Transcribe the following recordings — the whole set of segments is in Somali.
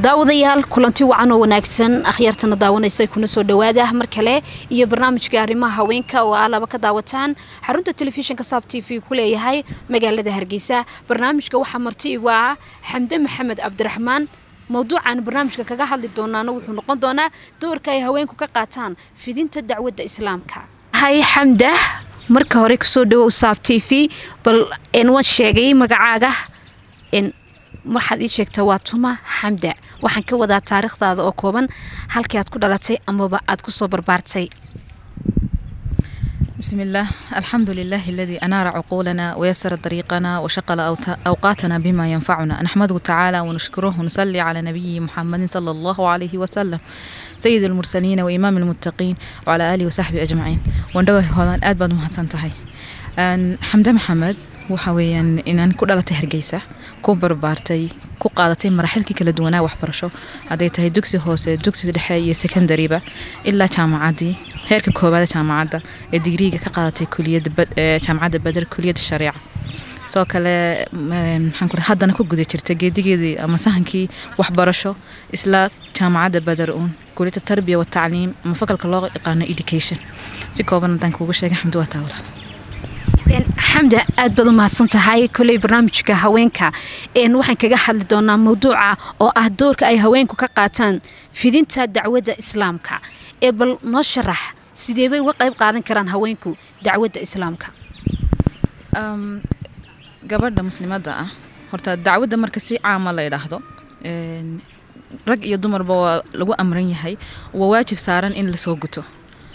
daawadayaal kulanti wacan oo wanaagsan akhyaartana daawanaysa kuna soo dhawaada mar kale iyo barnaamijka arrimaha haweenka oo aa laba ka daawataan xarunta telefishinka saab t v ku leeyahay magaalada hargeysa barnaamijka waxaa marti igu ah xamde maxamed cabdiraxmaan mowduucan barnaamijka kaga hadli doonaana wuxuu noqon doonaa doorka ay haweenku ka qaataan fidinta dacwadda islaamka hay xamda marka hore kusoo dhawow saab t v bal waan sheegay magacaaga waxaad ii sheegtaa waa tuma xamda waxaan ka wadaa taariikhdaada oo kooban halkii aad ku dhalatay amaba aad ku soo barbaartay بسم الله الحمد لله الذي أنار عقولنا ويسر طريقنا وشغل أوقاتنا بما ينفعنا نحمده تعالى ونشكره ونصلي على نبي محمد صلى الله عليه وسلم سيد المرسلين وإمام المتقين وعلى آله وصحبه أجمعين وندوه هذا أدبد مهسنتهي xamde maxamed waxa weeyaan inaan ku dhalatay hargeysa ku barbaartay ku qaadatay maraaxilkii kala duwanaa waxbarasho hadday tahay dugsi hoose dugsi dhexe iyo secondariba ilaa jaamacaddii heerka koowaada jaamacadda ee digriiga ka qaadatay jaamacadda bader kuliyadda shareeca sidoo kale maxaan haddana ku guda jirta geedigeedii ama sahankii waxbarasho isla jaamacadda bader uun kuliyadda tarbiya wa tacliim ama fakalka loo yaqaano education si kooban haddaan kuugu sheegay xamdi waa taawla xamda aad baad u mahadsan tahay koley barnaamijka haweenka waxaan kaga hadli doonaa mawduuca oo ah doorka ay haweenku ka qaataan fidinta dacwadda islaamka ee bal noo sharax sidee bay uga qayb qaadan karaan haweenku dacwadda islaamka gabadha muslimadda ah horta dacwadda marka si caama la idhaahdo rag iyo dumarba waa lagu amran yahay waa waajib saaran in lasoo guto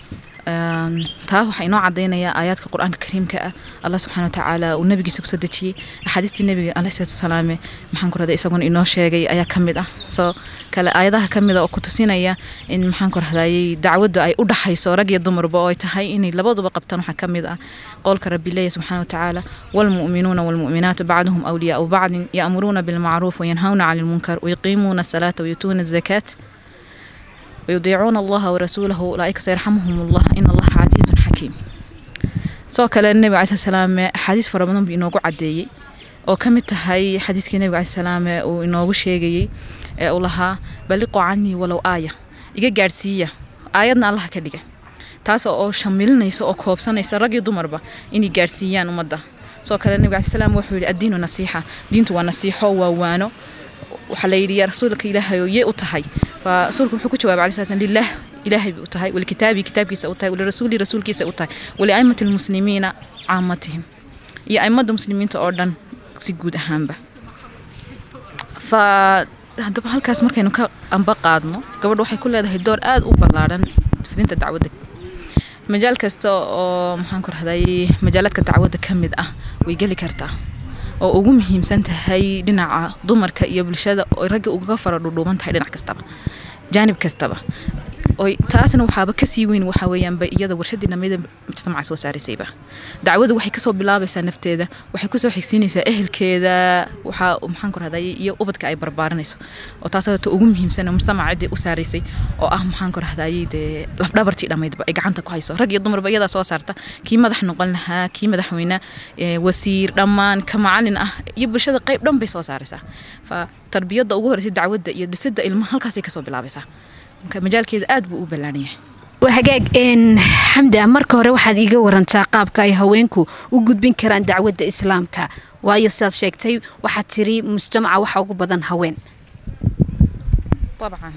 taa waxaa inoo cadaynayaa aayaadka qur-aanka kariimka ah allah subxana watacaala uu nabigiisa kusoo dejiyey axaadiistii nabiga aleh salatu wasalaame maxaan ku rahday isaguna inoo sheegay ayaa ka mid ah soo kale aayadaha ka mida oo ku tusinaya in maxaan ku rahdayey dacwaddu ay u dhaxayso rag iyo dumarba oo ay tahay inay labaduba qabtaan waxaa ka mid ah qowlka rabbi leeya subxana watacaala waalmu'minuuna waalmu'minaatu bacduhum awliyaau bacdin ya'muruuna bilmacruuf wayanhawna cani lmunkar wayuqiimuuna asalaata wayutuuna azakaat ويطيعون الله ورسوله أولئك سيرحمهم الله إن الله عزيز حكيم soo kale nebiga calayi salaame axaadiis fara badan buu inoogu cadeeyey oo ka mid tahay xadiiskii nebiga calayi salaame uu inoogu sheegayey ee uu lahaa baliqu canii walow aaya iga gaadhsiiya aayadna allaha ka dhiga taas oo shamilinaysa oo koobsanaysa rag iyo dumarba inay gaadhsiiyaan ummadda soo kale nebiga calayi salaam wuxuu yidhi addiinu nasiixa diintu waa nasiixo waa waano waxaa la yidhi yaa rasuulka ilaahay oo yee u tahay فرسولك وحكو جواب عليه الصلاة لله إلهي بأتهاي ولكتابي كتابي سأتهاي ولرسولي رسولك سأتهاي ولأئمة المسلمين عامتهم يا أئمة المسلمين تأردن سجود أهامبه ف haddaba halkaas markaynu ka amba qaadno gabadh waxay ku leedahay door aada u ballaaran fidinta dacwadda majaal kasta oo maxaan ku rahday majaaladka dacwadda ka mid ah way geli kartaa oo ugu muhiimsan tahay dhinaca dumarka iyo bulshada oo ragga ugaga fara dhudhuuban tahay dhinac kastaba jaanib kastaba taasna waxaaba kasii weyn waxaa weeyaanba iyada warshadii dhammeeda mujtamaca soo saaraysayba dacwadu waxay kasoo bilaabaysaa nafteeda waxay kusoo xigsiinaysaa ehelkeeda waxaa maxaan ku rahday iyo ubadka ay barbaarinayso oo taas ta ugu muhiimsan mujtamaca ciddii u saaraysay oo ah maxaan ku rahdayey dee lafdhabartii dhammaydba ay gacanta ku hayso rag iyo dumarba iyadaa soo saarta kii madax noqon lahaa kii madaxweyne wasiir dhammaan ka macalin ah iyo bulshada qayb dhan bay soo saaraysaa fa tarbiyadda ugu horreysay dacwadda iyo dhisidda ilmaha halkaasay kasoo bilaabaysaa majaalkeeda aad buu u ballaaran yahay hagaag xamda marka hore waxaad iiga warantaa qaabka ay haweenku u gudbin karaan dacwadda islaamka waayo sidaad sheegtay waxaad tiri mujtamaca waxa ugu badan haween dabcan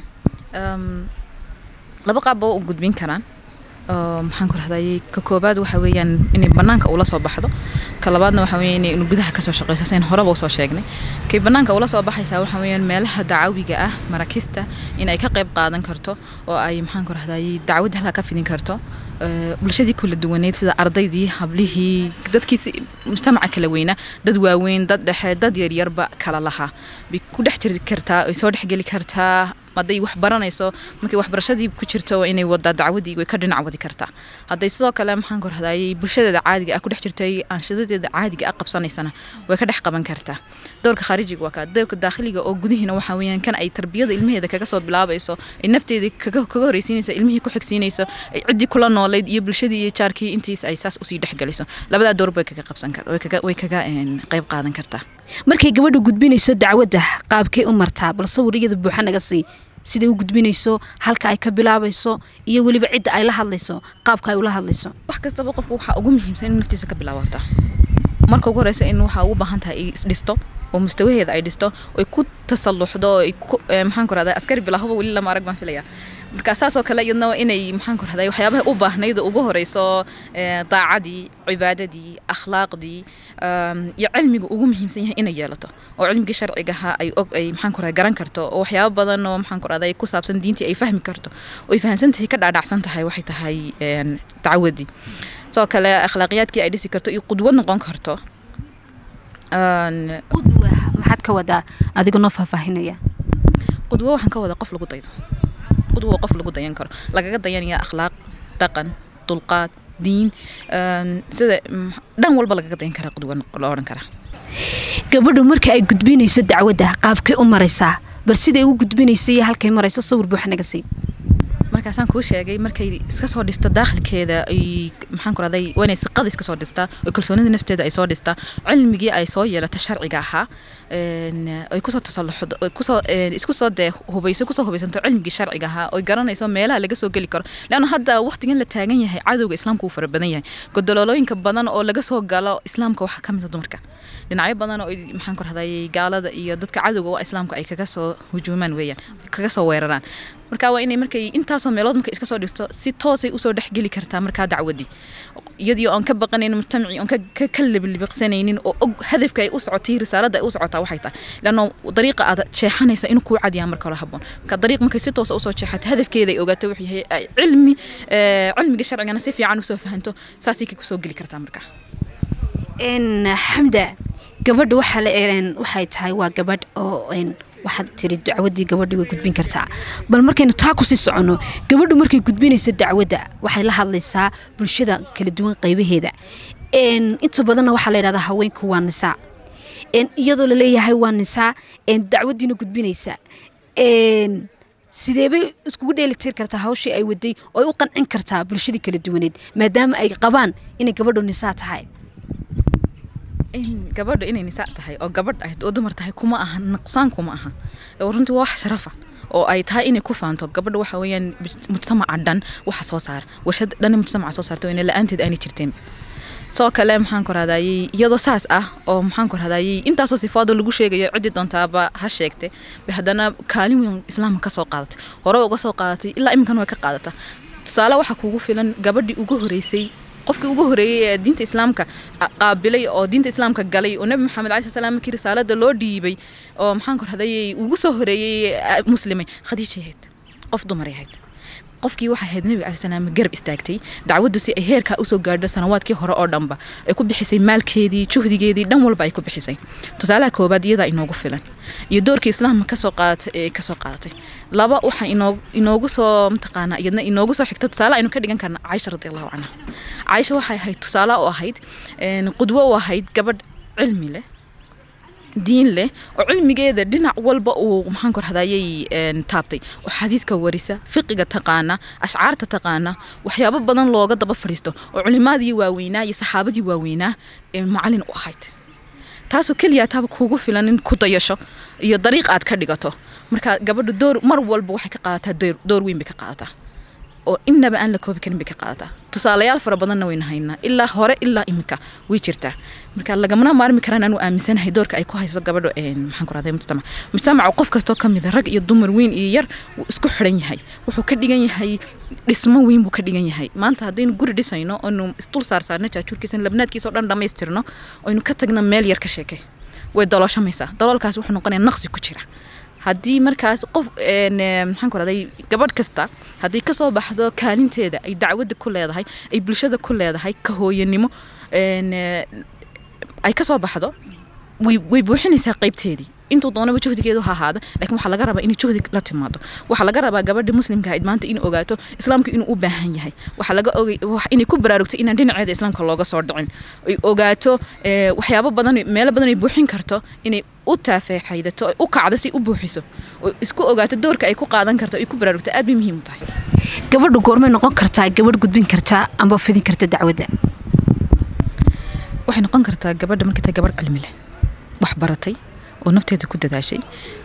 laba qaabba u gudbin karaan maxaan ku rahdayey ka koobaad waxa weeyaan inay banaanka ula soo baxdo ka labaadna waxa weeyaan inay gudaha kasoo shaqeyso sayn horeba usoo sheegnay kay banaanka ula soo baxaysaa waxa weeyaan meelaha dacawiga ah marakista in ay ka qayb qaadan karto oo ay maxaan ku rahdayey dacwadda halkaa ka fidin karto bulshadii kala duwaneyd sida ardaydii hablihii dadkiisi mujtamaca kala weynaa dad waaweyn dad dhexe dad yaryarba kala lahaa bay ku dhex jiri kartaa ay soo dhexgeli kartaa hadday wax baranayso markay waxbarashadii ku jirto waa inay wadaa dacwadii way ka dhinac wadi kartaa hadday sidoo kale maxaan ku rahdayey bulshadeeda caadiga ah ku dhex jirtay aanshadadeeda caadiga ah qabsanaysana way ka dhex qaban kartaa dowrka khaarijiga waa kaa dowrka daakhiliga oo gudihiina waxaa weeyaan kan ay tarbiyada ilmaheeda kaga soo bilaabayso ay nafteeda kaga kaga horreysiinayso ilmihii ku xigsiinayso ay ciddii kula noolayd iyo bulshadii iyo jaarkii intiis ay saas usii dhexgeliso labadaa door bay kaga qabsan kartaa way kaga way kaga qayb qaadan kartaa markay gabadha gudbinayso dacwadda qaabkay u martaa bal sawir iyada buuxa naga sii siday u gudbinayso halka ay ka bilaabayso iyo weliba cidda ay la hadlayso qaabka ay ula hadlayso wax kastaba qofku waxaa ugu muhiimsan in naftiisa ka bilaabato marka ugu horeysa in waxaa ugu baahan tahay ay isdhisto oo mustawaheeda ay dhisto oy ku tasalluxdo oo ay ku maxaan ku rahdaa askari bilaahaba weli lama arag baan filaya marka saasoo kale iyadna inay maxaan ku rahdaa waxyaabaha u baahnayd oo ugu horeyso daacadii cibaadadii akhlaaqdii iyo cilmiga ugu muhiimsan yahay inay yeelato oo cilmigii sharcigaha ay og ay maxaan ku rahdaa garan karto oo waxyaabo badan oo maxaan ku rahdaa ku saabsan diintii ay fahmi karto oo ay fahamsan tahay ka dhaadhacsan tahay waxay tahay dacwadii sidoo kale akhlaaqiyaadkii ay dhisi karto iyo qudwad noqon karto qudwa maxaad ka wadaa adiga noo faahfaahinaya qudwo waxaan ka wadaa qof lagu daydo qudwo qof lagu dayan karo lagaga dayanaya akhlaaq dhaqan dulqaad diin sida dhan walba lagaga dayan karaa qudwo la odhan karaa gabadhu marka ay gudbinayso dacwadda qaabkay u maraysaa bal siday u gudbinayso iyo halkay marayso sawir buuxa naga sii markaasaan kuu sheegay markay iska soo dhisto daakhilkeeda ay maxaan ku rahday waa inay siqada iska soo dhistaa oo kalsoonida nafteeda ay soo dhistaa cilmigii ay soo yeelato sharciga ahaa ay kusoo tasalluxdo kusoo isku soo dee hubayso kusoo hubaysanto cilmigii sharciga ahaa oy garanayso meelaha laga soo geli karo leanna hadda waqtigan la taagan yahay cadowga islaamka uu fara badan yahay godololooyinka badan oo laga soo galo islaamka waxaa ka mid a dumarka dhinacyo badan oo maxaan ku rahday gaalada iyo dadka cadowga oo islaamka ay kaga soo hujuumaan weeyaan kaga soo weeraraan marka waa inay markay intaasoo meelood markay iska soo dhisto si toosay usoo dhexgeli kartaa markaa dacwadii iyadii oon ka baqanayn mujtamacii oon ka liblibiqsanaynin oo og hadafka ay u socotay risaaladda ay u socotaa waxay tahay leanno dariiqa aad jeexanaysa inuu kuu cadiyaa marka hore haboon marka dariiq markay si toosa usoo jeexato hadafkeeda ay ogaato wuxuu yahay ay cilmi cilmiga sharcigana si fiican usoo fahanto saasay ka kusoo geli kartaa markaa xamda gabadha waxaa la waxay tahay waa gabadh oo waxaad tiri dacwadii gabadha way gudbin kartaa bal markaynu taa kusii soconno gabadhu markay gudbinayso dacwadda waxay la hadlaysaa bulshada kala duwan qaybaheeda inta badanna waxaa la yidhahdaa haweenku waa nisaa iyadoo laleeyahay waa nisaa dacwadiina gudbinaysa sideebay iskugu dheelitir kartaa hawshii ay waday oo ay u qancin kartaa bulshadii kala duwaneed maadaama ay qabaan inay gabadhu nisaa tahay gabadhu inay nisaa tahay oo gabadh ahayd oo dumar tahay kuma aha nuqsaan kuma aha runtii waa wax sharafa oo ay tahay inay ku faanto gabadha waxa weeyaan mujtamaca dhan waxa soo saara warshad dhan mujtamaca soo saarta ina la-aanteed aanay jirteen sidoo kale maxaan ku rahdayey iyadoo saas ah oo maxaan ku rahdayey intaasoo sifaado lagu sheegayo ciddii doontaaba ha sheegtay bay haddana kaalin weyn islaamka ka soo qaadatay hore uga soo qaadatay ilaa iminkan way ka qaadataa tusaale waxaa kuugu filan gabadhii ugu horeysay qofkii ugu horeeyey ee diinta islaamka qaabilay oo diinta islaamka galay oo nebi maxamed cali salaam markii risaalada loo dhiibay oo maxaan ku rahdayey ugu soo horeeyey muslimay khadiijay ahayd qof dumaray ahayd qofkii waxay ahayd nebiga cali salaam garab istaagtay dacwaddu si ay heerkaa usoo gaadho sanawaadkii hore oo dhanba ay ku bixisay maalkeedii juhdigeedii dhan walba ay ku bixisay tusaalaha koobaad iyadaa inoogu filan iyo doorkii islaamka kasoo qaadatay ee kasoo qaadatay laba waxaa inoo inoogu soo mataqaanaa iyadna inoogu soo xigta tusaale aynu ka dhigan karna caisha radi allahu canha caisha waxay ahayd tusaale u ahayd qudwo u ahayd gabadh cilmi leh diin leh oo cilmigeeda dhinac walba uu maxaan ku rahdayay taabtay oo xadiidka warisa fiqiga taqaana ashcaarta taqaana waxyaabo badan looga daba fadhiisto oo culimaadii waaweynaa iyo saxaabadii waaweynaa ee macalin u ahayd taasoo keliya taaba kuugu filan in ku dayasho iyo dariiq aad ka dhigato marka gabadhu door mar walba waxay ka qaadataa door weyn bay ka qaadataa oo innaba aan la koobi karin bay ka qaadataa tusaalayaal fara badanna wayna haynaa ilaa hore ilaa iminka way jirtaa marka lagamana maarmi karaan aanu aaminsanahay doorka ay ku hayso gabadho maxaan ku rahday mujtamac mujtamaca qof kastoo ka mid a rag iyo dumar weyn iyo yar wuu isku xidhan yahay wuxuu ka dhigan yahay dhismo weyn buu ka dhigan yahay maanta haddaynu guri dhisayno oynu isdul saar saarno jaajuurkiisa labnaadkiisa oo dhan dhammaystirno oynu ka tagno meel yar ka sheekay way dalooshamaysaa daloolkaas wuxuu noqonayaa naqsi ku jira haddii markaas qof maxaan ku rahday gabadh kasta haddii kasoo baxdo kaalinteeda ay dacwadda ku leedahay ay bulshada ku leedahay ka hooyanimo ay kasoo baxdo way buuxinaysaa qaybteedii intuu doonaba juhdigeedu ha ahaada laakiin waxaa laga rabaa inay juhdi la timaado waxaa laga rabaa gabadha muslimka ahayd maanta in ogaato islaamka inuu u baahan yahay waxaa laga ogay inay ku baraarugto inaan dhinaceeda islaamka looga soo dhicin ay ogaato waxyaabo badan meelo badan ay buuxin karto inay u taafeexaydato ay u kacdo si u buuxiso oo isku ogaato doorka ay ku qaadan karto ay ku baraarugto aad bay muhiim u tahay gabadhu goormay noqon kartaa gabadh gudbin kartaa amba fidin karta dacwadda waxay noqon kartaa gabadha markay tahay gabadh cilmi leh wax baratay oo nafteeda ku dadaashay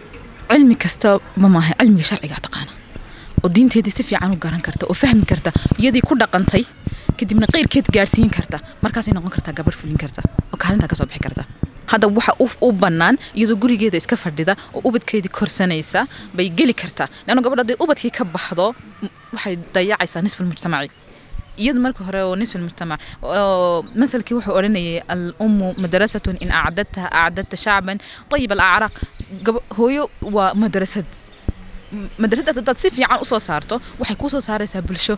cilmi kasta ma maaha cilmiga sharciga taqaana oo diinteedii si fiican u garan karta oo fahmi karta iyadii ku dhaqantay kadibna qeyrkeed gaarsiin karta markaasay noqon kartaa gabadh fulin karta oo kaalintaa kasoo bixi karta hadda waxa u bannaan iyadoo gurigeeda iska fadhida oo ubadkeedii korsanaysa bay geli kartaa leanno gabadh hadday ubadkii ka baxdo waxay dayacaysaa nisful mujtamaci iyadu marka hore oo nisful mujtamac masalkii wuxuu odhanayay al ummu madrasatun in acdadtaha acdadta shacban ayib alacraaq hooyo waa madrasad madrasadaas haddaad si fiican usoo saarto waxay kuu soo saaraysaa bulsho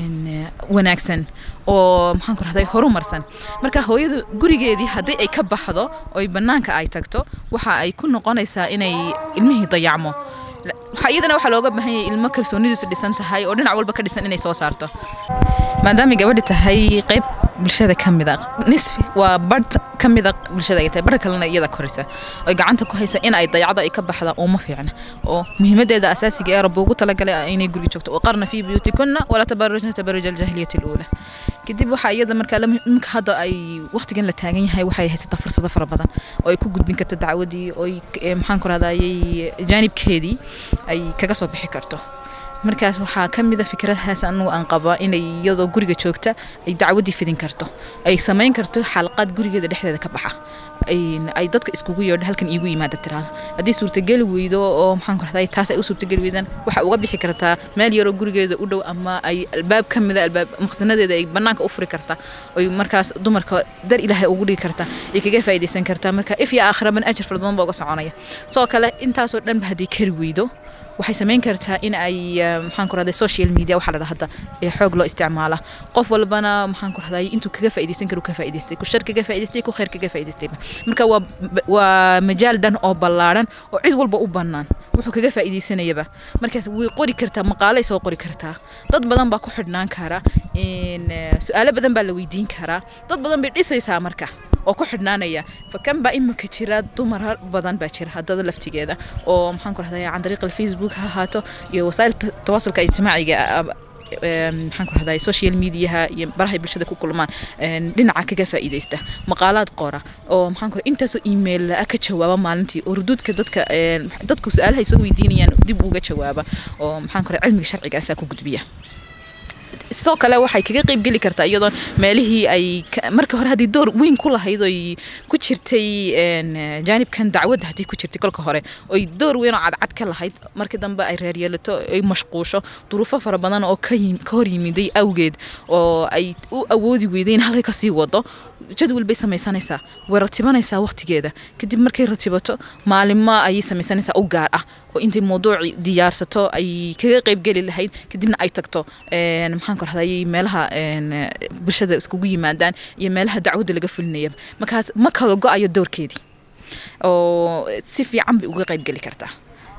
wanaagsan oo maxaan ku rahday horumarsan marka hooyada gurigeedii haddii ay ka baxdo oy bannaanka ay tagto waxa ay ku noqonaysaa inay ilmihii dayacmo iyadana waxaa looga baahan yahay ilmo kalsoonidiisu dhisan tahay oo dhinac walba ka dhisan inay soo saarto maadaamay gabadhi tahay qayb bulshada ka mid a nisfi waa badh ka mid a bulshada ay tahay badha kalena iyada koraysa oy gacanta ku haysa in ay dayacdo ay ka baxda uma fiicna oo muhiimadeeda asaasiga ee rabbi ugu talagalay inay guriga joogto waqarna fii buyuutikunna walaa tabarujna tabaruj aljahiliyati aluula kadib waxaa iyada markaa iminka hadda ay waqtigan la taagan yahay waxay haysataa fursado fara badan oo ay ku gudbin karto dacwadii oo maxaan ku rahdayay jaanibkeedii ay kaga soo bixi karto markaas waxaa ka mida fikradahaas anugu aan qabaa inay iyadoo guriga joogta ay dacwadii fidin karto ay samayn karto xalaqaad gurigeeda dhexdeeda ka baxa ay dadka iskugu yeedho halkan iigu yimaada tiraada haddii suurtageli weydo oo maxaan ku rahday taas ay u suurtageli weydaan waxa uga bixi kartaa meel yaroo gurigeeda u dhow ama ay albaab ka mida albaab maqsanadeeda ay bannaanka u furi kartaa oy markaas dumarka dar ilaahay ugu dhigi kartaa ay kaga faa'iidaysan kartaa marka if iyo aakhiraban ajar fara badan baa uga soconaya sidoo kale intaasoo dhanba haddii kari weydo waxay samayn kartaa in ay maxaan ku rahday social media waxaa la dhahda ee xoog loo isticmaala qof walbana maxaan ku rahday intuu kaga faa'iidaysan karo ka faa'iidaystay ku shar kaga faa'iidaystay ku khayr kaga faa'iidaystay marka waa waa majaal dhan oo ballaaran oo cid walba u bannaan wuxuu kaga faa'iidaysanayaba markaas way qori kartaa maqaalay soo qori kartaa dad badan baa ku xidhnaan kara su-aalo badan baa la weydiin karaa dad badan bay dhisaysaa marka oo ku xidhnaanaya fakan baa imika jira dumar badan baa jira haddada laftigeeda oo maxaan ku rahday can dariiq alfacebook ha ahaato iyo wasaa'il tawaasulka ijtimaaciga maxaan ku rahday social mediaha iyo barahay bulshada ku kulmaan dhinaca kaga faa'iidaysta maqaalaad qora oo maxaan ku intaasoo email ka jawaaba maalintii oo ruduudka dadka dadku su-aalaha ay soo weydiinayaan dib uga jawaaba oo maxaan ku rahday cilmiga sharcigaasaa ku gudbiya sidoo kale waxay kaga qayb geli kartaa iyadoo meelihii ay marka hore haddii door weyn ku lahayd oy ku jirtay jaanibkan dacwadda haddii ku jirtay kolka hore oy door weyn oo cadcad ka lahayd markii dambe ay reeryeelato ay mashquusho duruufo fara badan oo ka hor yimiday awgeed oo ay u awoodi weyday in halkay kasii wado jadwal bay samaysanaysaa way ratibanaysaa waqtigeeda kadib markay ratibato maalimo ayay samaysanaysaa u gaar ah oo intay mawduuci diyaarsato ay kaga qayb geli lahayd kadibna ay tagto maxaan ku rahday meelaha bulshada iskugu yimaadaan iyo meelaha dacwadda laga fulinaya markaas ma kala go-ayo doorkeedii oo si fiican bay uga qayb geli kartaa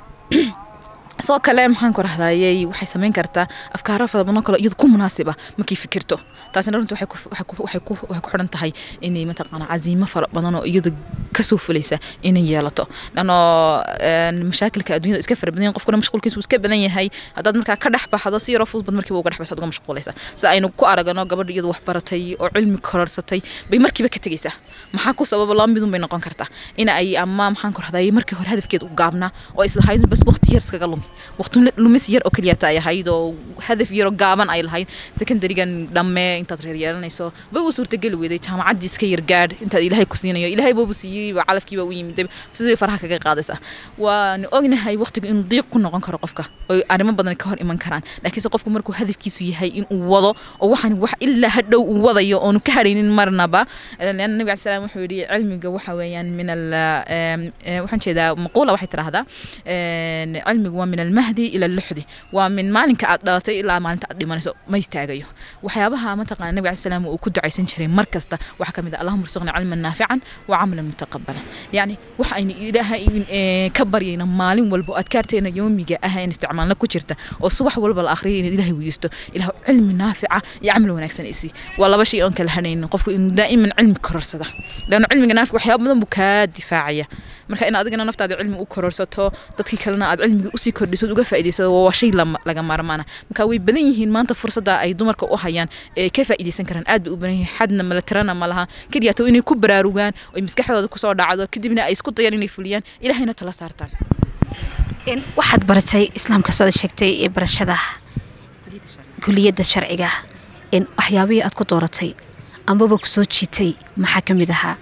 sidoo kale maxaan ku rahdayay waxay samayn kartaa afkaaro fara badan kale iyada ku munaasiba markay fikirto taasina runtii waxay ku xidhan tahay inay mataqaana caziimo fara badan oo iyada kasoo fulaysa inay yeelato lano mashaakilka adduunyada iska fara badan qofkuna mashquulkiisu iska badan yahay haddaad markaa ka dhex baxdo si yaroo fudud bad markiiba uga dhex baxsa uga mashquulaysa sida aynu ku aragno gabadha iyada wax baratay oo cilmi kororsatay bay markiiba ka tegaysaa maxaa ku sababa laba midun bay noqon kartaa in ay ama maxaan ku rahdayay markii hore hadafkeed u gaabnaa oo islahayd bas waqti yar iskaga lumi waqti lumis yar oo keliyata ay ahayd oo hadaf yaroo gaaban ay lahayd secondarigan dhamme intaad reer yeelanayso bay u suurtageli weyday jaamacaddii iska yar gaadh intaad ilaahay ku siinayo ilaahay boobu siiyey calafkiiba u yimid sidii bay faraha kaga qaadaysaa waan ognahay waqtiga inuu diiq ku noqon karo qofka oo arrimo badan ka hor iman karaan laakiinse qofku markuu hadafkiisu yahay inuu wado oo waxaan wax ilaa hadhow uu wadayo oonu ka hadhaynin marnaba leanna nabiga cali salaam wuxuu yidhi cilmiga waxa weeyaan min al waxaan jeedaa maquula waxay tidhaahdaa cilmigu waa min almahdi ila alluxdi waa min maalinka aad dhalatay ilaa maalinta aad dhimanayso ma istaagayo waxyaabaha mataqana nabiga cali salaam uu ku ducaysan jiray mar kasta waxaa ka mid ah allahuma rsuqna cilman naafican wa camalan mutaqabalan yacni waxa aynu ilaahay ka baryayna maalin walba oo adkaarteena yoomiga ah in isticmaalna ku jirta oo subax walba la akhriyay inaad ilaahay weydiisto ilaah cilmi naafica iyo camal wanaagsan isi waa laba shay oon kala hadhaynin qofku inuu daa'iman cilmi kororsada leanna cilmiga naafic waxyaaba badan buu kaa difaacaya marka in adigana naftaada cilmi u kororsato dadkii kalena aad cilmiga usii kordhiso kordhiso uga faa'iidayso waa shay laga maarmaana marka way badan yihiin maanta fursadda ay dumarka u hayaan ee ka faa'iidaysan karaan aad bay u badan yihiin xadna mala tirana ma laha keliya to inay ku baraarugaan oo maskaxdooda kusoo dhacdo kadibna ay isku dayaan inay fuliyaan ilaahayna tala saartaan waxaad baratay islaamka sada sheegtay ee barashada kuliyadda sharciga waxyaabihii aad ku dooratay ambaba kusoo jiitay maxaa ka mid ahaa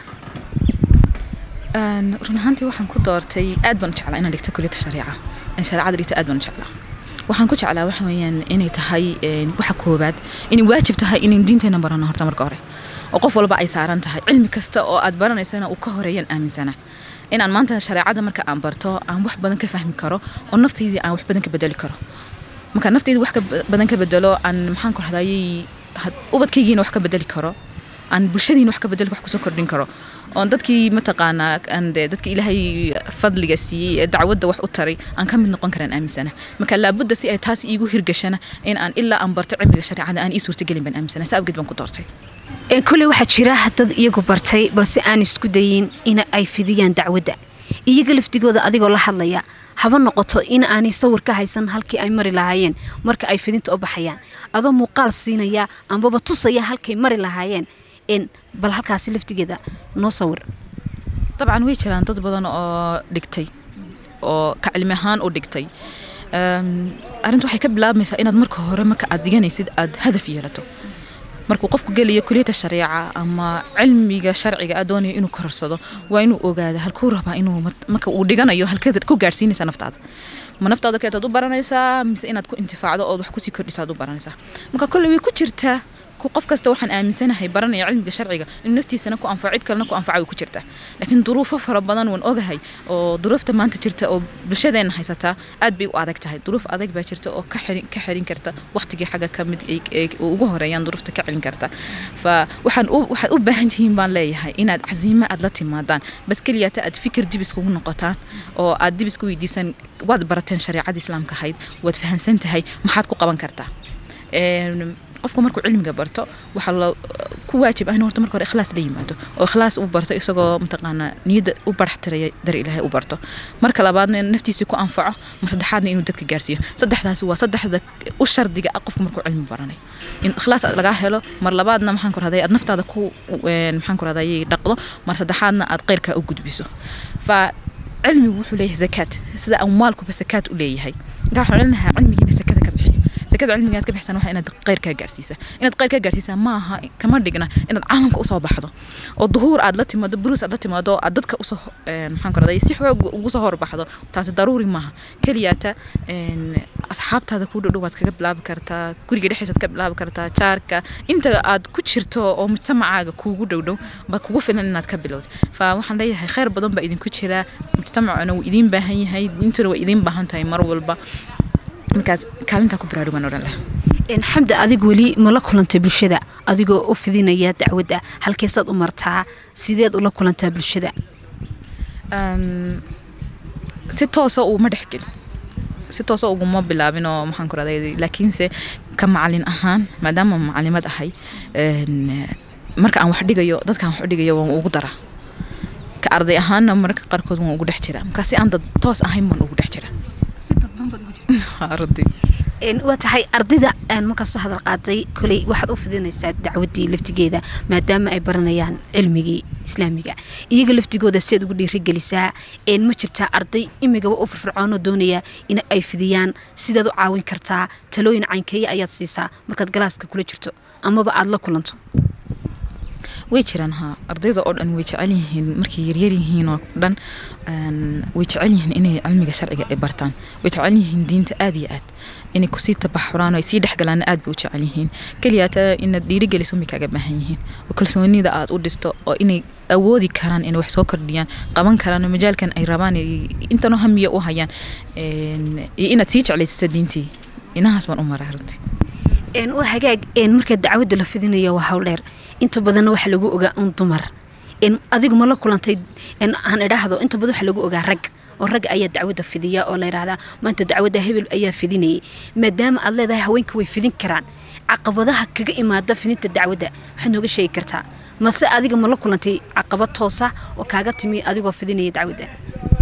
run ahaantii waxaan ku doortay aad baan u jeclaa inaan dhigto kuliyadda shariica in shareecada dhigto aad baan u jeclaa waxaan ku jeclaa waxa weeyaan inay tahay waxa koobaad inay waajib tahay inay diinteena barano horta marka hore oo qof walba ay saaran tahay cilmi kasta oo aad baranaysana uu ka horeeyaan aaminsana inaan maanta shareecada marka aan barto aan wax badan ka fahmi karo oo naftaydii aan wax badan ka bedeli karo marka naftayda wax ka badan ka bedelo aan maxaan ku rahdayay ubadkaygiina wax ka bedeli karo aan bulshadiina wax ka bedeli wax kusoo kordhin karo oon dadkii mataqaanaa ande dadka ilaahay fadliga siiyey ee dacwadda wax u taray aan ka mid noqon karaan aaminsana marka laabudda si ay taas iigu hirgashana in aan ilaa aan barto cilmiga shareecada aan ii suurtagelin baan aaminsana saa awgeed baan ku doortay kolley waxaa jira dad iyagu bartay balse aan isku dayin in ay fidiyaan dacwadda iyaga laftigooda adigoo la hadlaya haba noqoto in aanay sawir ka haysan halkii ay mari lahaayeen marka ay fidinta u baxayaan adoo muuqaal siinaya ambaba tusaya halkay mari lahaayeen bal halkaasi laftigeeda noo sawir dabcan way jiraan dad badan oo dhigtay oo ka cilmi ahaan u dhigtay arrinta waxay ka bilaabmaysaa inaad marka hore marka aad diganaysid aad hadaf yeelato markuu qofku gelayo kuliyadda shareeca ama cilmiga sharciga aad doonayo inuu korarsado waa inuu ogaada halkuu rabaa inuu marka uu dhiganayo halkeed ku gaarsiinaysa naftaada ma naftaada keetaad u baranaysaa mise inaad ku intifaacdo ood wax kusii kordhisaad u baranaysaa marka kolley way ku jirtaa qof kasta waxaan aaminsanahay baranaya cilmiga sharciga in naftiisana ku anfaco cid kalena ku anfaca way ku jirtaa laakiin duruufo fara badan waan ogahay oo duruufta maanta jirta oo bulshadeena haysataa aad bay u adag tahay duruuf adag baa jirta oo ka xirin ka xirin karta waqtigii xagga ka mid ugu horeeyaan duruufta ka celin karta fa waxaan waxaad u baahan tihiin baan leeyahay inaad casiimo aad la timaadaan bas keliyata aad fikir dib iskugu noqotaan oo aad dib isku weydiisaan waad barateen shareecada islaamka ahayd waad fahansan tahay maxaad ku qaban kartaa qofku markuu cilmiga barto waxaa la ku waajib ah in horta marka hore ikhlaas la yimaado oo ikhlaas u barto isagoo mataqaanaa niyadda u barax tiraya dar ilaahay u barto marka labaadna naftiisii ku anfaco ma saddexaadna inuu dadka gaarsiiyo saddexdaasi waa saddexda u shardiga ah qofku markuu cilmi baranay in ikhlaas lagaa helo mar labaadna maxaan ku rahday aad naftaada ku maxaan ku rahday dhaqdo mar saddexaadna aad qeyrkaa u gudbiso fa cilmigu wuxuu leeyahay zakaad sida amwaalkuba sakaad u leeyahay marka waxaan leenahay cilmigiina sakada ka bixiyo sakada cilmiga aad ka bixsan waxa inaad qeyr kaa gaarsiisa inaad qeyr kaa gaarsiisa maaha kama dhigna inaad caalamka usoo baxdo oo duhuur aad la timaado buruus aad la timaado aad dadka usoo maxaan ku raday si xoog ugu soo horbaxdo taasi daruuri maaha keliyaata asxaabtaada kuu dhodhow waad kaga bilaabi kartaa guriga dhexdiisaad ka bilaabi kartaa jaarka inta aad ku jirto oo mujtamacaaga kuugu dhowdhow baa kugu filan inaad ka bilowd fa waxaan leeyahay kheyr badan baa idinku jira mujtamacuna wuu idiin baahan yahay diintuna waa idiin baahan tahay mar walba markaas kaalintaa ku baraarugan odhan leh xamdi adig weli ma la kulantay bulshada adigoo u fidinaya dacwadda halkeesaad u martaa sideed ula kulantaa bulshada si toosa uguma dhexgelin si toosa uguma bilaabin oo maxaan ku raday laakiinse ka macalin ahaan maadaama macalimad ahay marka aan wax dhigayo dadkaan wax u dhigayo waan ugu daraa ka arday ahaanna mararka qaarkood waan ugu dhex jiraa markaa si aan dad toos ahayn baan ugu dhex jiraa waa tahay ardayda aan markaas soo hadal qaaday koley waxaad u fidinaysaa dacwaddii laftigeeda maadaama ay baranayaan cilmigii islaamiga iyaga laftigooda siaad ugu dhiirigelisaa ma jirtaa arday imigaba u firfircoonoo doonaya in ay fidiyaan sidaad u caawin kartaa talooyin caynkeeya ayaad siisaa markaad galaaska kula jirto amaba aada la kulanto way jiraan ha ardayda oo dhan way jecel yihiin markay yaryar yihiin oo dhan way jecel yihiin inay cilmiga sharciga ay bartaan way jecel yihiin diinta aad iyo aad inay kusii tabaxuraan oo ay sii dhexgalaana aad bay u jecel yihiin keliyaata inaad dhiirigeliso may kaaga baahan yihiin oo kalsoonida aad u dhisto oo inay awoodi karaan inay wax soo kordhiyaan qaban karaan oo majaalkan ay rabaan intanoo hamiya u hayaan iyo inaad sii jeclaysisa diintii inahaas baan u maraa runtii waa hagaag marka dacwadda la fidinayo waa hawl dheer inta badanna waxa lagu ogaa un dumar adigu ma la kulantay aan idhaahdo inta badan waxa lagu ogaa rag oo rag ayaa dacwadda fidiya oo la yidhahdaa maanta dacwadda hebel ayaa fidinayay maadaama aad leedahay haweenka way fidin karaan caqabadaha kaga imaada fidinta dacwadda waxaad nooga sheegi kartaa mase adiga ma la kulantay caqabad toosa oo kaaga timi adigoo fidinaya dacwadda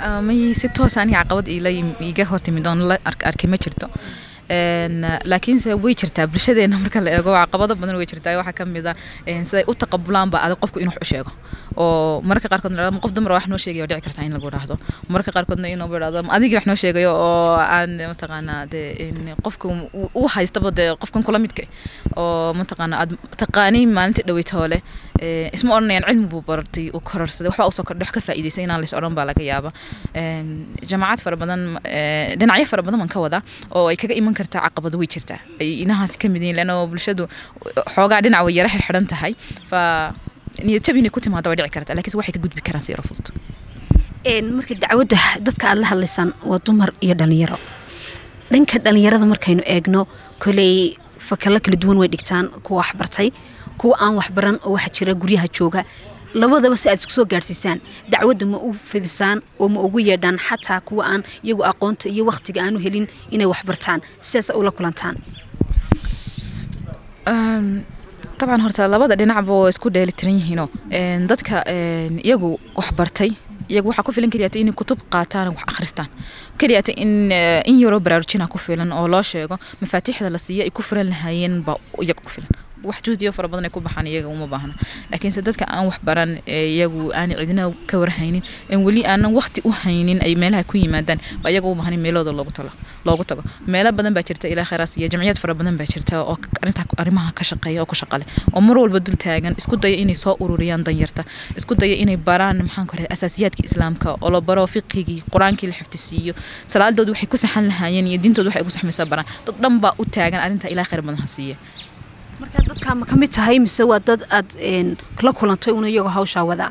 may si toos aniga caqabad iila iga hortimid oon la arkay ma jirto laakiinse way jirtaa bulshadeena marka la eego caqabado badan way jirtaa waxaa ka mid a siday u taqabulaanba adag qofku inuu wax u sheego oo mararka qaarkood qof dumar wax noo sheegayo dhici kartaa in lagu dhahdo mararka qaarkoodna inuu idhahdo adigii wax noo sheegayo oo aan mataqaanaa dee qofka u haystaba dee qofkan kula midka oo mataqaanaa aad taqaaniin maalintii dhaweytoole isma odhanayaan cilmi buu bartay uu kororsaday waxbaa usoo kordhay wax ka faa'iidaysay inaan lays odhan baa laga yaaba jamaacad fara badan dhinacyo fara badan baan ka wadaa oo ay kaga iman kartaa caqabado way jirtaa ay inahaas ka mid yihiin leanna bulshadu xoogaa dhinac way yara xirxiran tahay fa niyad jab inay ku timaado way dhici kartaa laakiinse waxay ka gudbi karaan si yaro fudud marka dacwadda dadka aad la hadlaysaan waa dumar iyo dhalinyaro dhanka dhalinyarada markaynu eegno koley fakalo kala duwan way dhigtaan kuwa waxbartay kuwa aan waxbaran oo waxa jira guryaha jooga labadaba si aad isku soo gaadhsiisaan dacwadda ma u fidisaan oo ma ugu yeedhaan xataa kuwa aan iyagu aqoonta iyo wakhtiga aanu helin inay waxbartaan sidaas ula kulantaan dabcan horta labada dhinacba waa isku dheelitiran yihiinoo dadka iyagu waxbartay iyagu waxaa ku filan keliyaata inay kutub qaataan wax akhristaan keliyaata in in yaroo baraarujina ku filan oo loo sheego mafaatiixda la siiya ay ku furan lahaayeen baa iyaga ku filan wax juhdiyo fara badan ay ku baxaan iyaga uma baahna laakiinse dadka aan wax baran iyagu aan cidina ka warhaynin en weli aanan waqti u haynin ay meelaha ku yimaadaan baa iyaga u baahan in meelooda loogu talo loogu tago meelo badan baa jirta ilaa khayraas iyo jamciyad fara badan baa jirta oo arrinta arrimaha ka shaqeeya oo ku shaqale oo mar walba dul taagan isku daya inay soo ururiyaan danyarta isku daya inay baraan maxaan ku rahda asaasiyaadka islaamka oo la baro fiqigii qur-aankii la xifdisiiyo salaadooda waxay ku saxan lahaayeen iyo diintooda waxay ugu saxmaysaa baraan dad dhan baa u taagan arrinta ilaa khayr badan ha siiya marka dadkaa ma ka mid tahay mise waa dad aad la kulantay una iyagoo hawshaa wadaa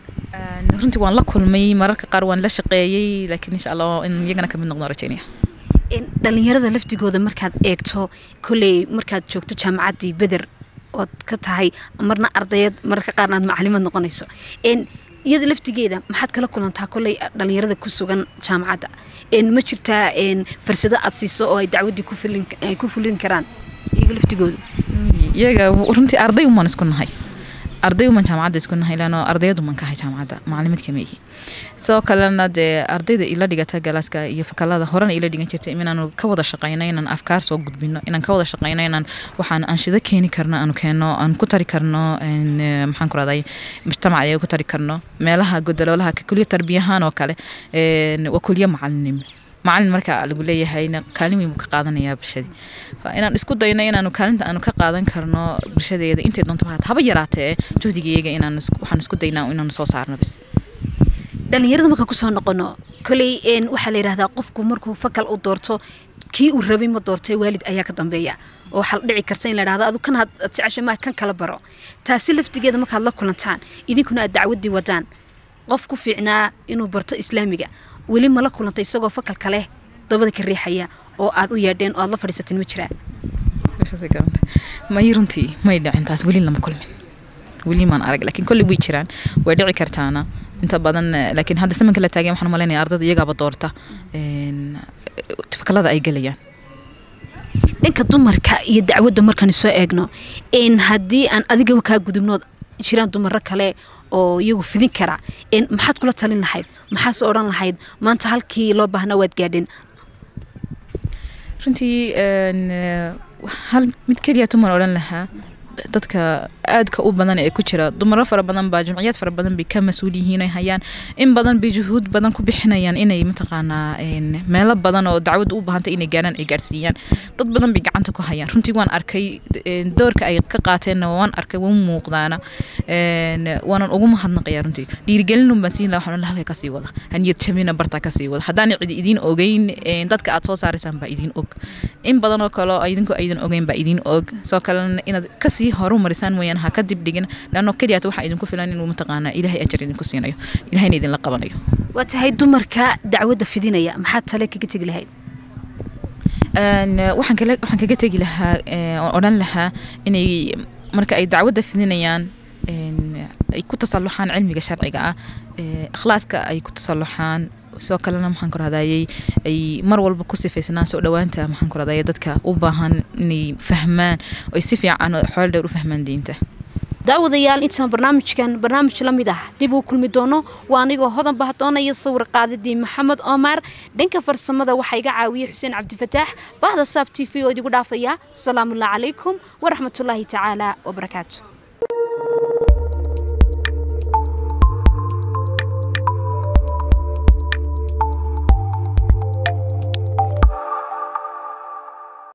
runtii waan la kulmay mararka qaar waan la shaqeeyey laakiin insha allah in iyagana kamid noqdon rajeynaya dhalinyarada laftigooda markaad eegto kolley markaad joogto jaamacaddii beder ood ka tahay marna ardayad mararka qaarna aad macalimad noqonayso iyada laftigeeda maxaad kala kulantaa kolley dhalinyarada ku sugan jaamacadda ma jirtaa farsado aad siiso oo ay dacwaddii ku fulin karaan iyaga laftigooda iyaga runtii arday umaan isku nahay arday umaan jaamacadda isku nahay laano ardayad umaan kahay jaamacadda macalimaad kama ihi sidoo kalena dee ardayda ila dhigata galaaska iyo fakalada horena ila dhigan jirtay inaanu ka wada shaqayno inaan afkaar soo gudbino inaan ka wada shaqayno inaan waxaan anshido keeni karno aanu keenno aan ku tari karno maxaan ku rahday mujtamac ayaga ku tari karno meelaha godoloolaha kuliya tarbiyahaan oo kale waa kuliya macalinimo macalin marka lagu leeyahayna kaalin weyn buu ka qaadanayaa bulshadii inaan isku dayno inaanu kaalinta aanu ka qaadan karno bulshadeeda intay doonto haba yaraatee juhdigayaga inaan waxaan isku daynaa inaanu soo saarno bis dhalinyarada markaan kusoo noqono koley waxaa la yidhahdaa qofku markuu fakal u doorto kii uu rabay ma doortay waalid ayaa ka dambeeya oo waxaa la dhici karta in la dhahdo adu kan aad jecesha maa kan kala baro taasi laftigeeda markaad la kulantaan idinkuna aad dacwaddii wadaan qof ku fiicnaa inuu barto islaamiga weli mala kulantay isagoo fakal kale dabada ka riixaya oo aad u yeedheen oo aad la fadhiisateen ma jiraa may runtii may dhicin taas weli lama kulmin weli maan arag laakiin kolley way jiraan way dhici kartaana inta badan laakiin hadda samanka la taageen waxaan malaynaya ardada iyagaaba doorta fakalada ay gelayaan dhanka dumarka iyo dacwadda markaan soo eegno haddii aan adigaba kaa gudubnood jiraan dumaro kale oo iyagu fidin kara maxaad kula talin lahayd maxaase odhan lahayd maanta halkii loo baahnaa waad gaadheen runtii hal mid keliya tuman odhan lahaa dadka aadka u badan ee ku jira dumaro fara badan baa jumciyad fara badan bay ka mas-uul yihiin ay hayaan in badan bay juhuud badan ku bixinayaan inay mataqaanaa meelo badan oo dacwadda u baahantay inay gaaraan ay gaarsiiyaan dad badan bay gacanta ku hayaan runtii waan arkay doorka ay ka qaateenna waan arkay waan muuqdaana waanan ugu mahadnaqayaa runtii dhiirigelin baan siin lahaa waxaan la halka kasii wada haniyad jabina bartaa kasii wada haddaan cidi idiin ogeyn dadka aad soo saaraysaan baa idiin og in badan oo kale oo idinku aydan ogeyn baa idiin og soo kalena inaad kasii horumarisaan mooyaan ha ka dib dhigin leanno keliyaat waxaa idinku filan inuu mataqaanaa ilaahay ajar idinku siinayo ilahayna idinla qabanayo waa tahay dumarka dacwadda fidinaya maxaad tale kaga tegi lahayd waxaan kale waxaan kaga tegi lahaa oo odhan lahaa inay marka ay dacwadda fidinayaan ay ku tasalluxaan cilmiga sharciga ah ikhlaaska ay ku tasalluxaan sidoo kalena maxaan ku rahdayay ay mar walba ku sifaysnaan soo dhowaanta maxaan ku rahdayay dadka u baahan inay fahmaan oo ay si fiican oo xoolo dheer u fahmaan diinta daawadayaal intaan barnaamijkan barnaamij la mid ah dib uu kulmi doono waa anigoo hodan bahdoonaya sawir qaadadii maxamed omar dhanka farsamada waxaa iga caawiyey xuseen cabdifataax bahda saab t v oo idigu dhaafaya asalaamullahi calaykum waraxmatullaahi tacaala wabarakaatu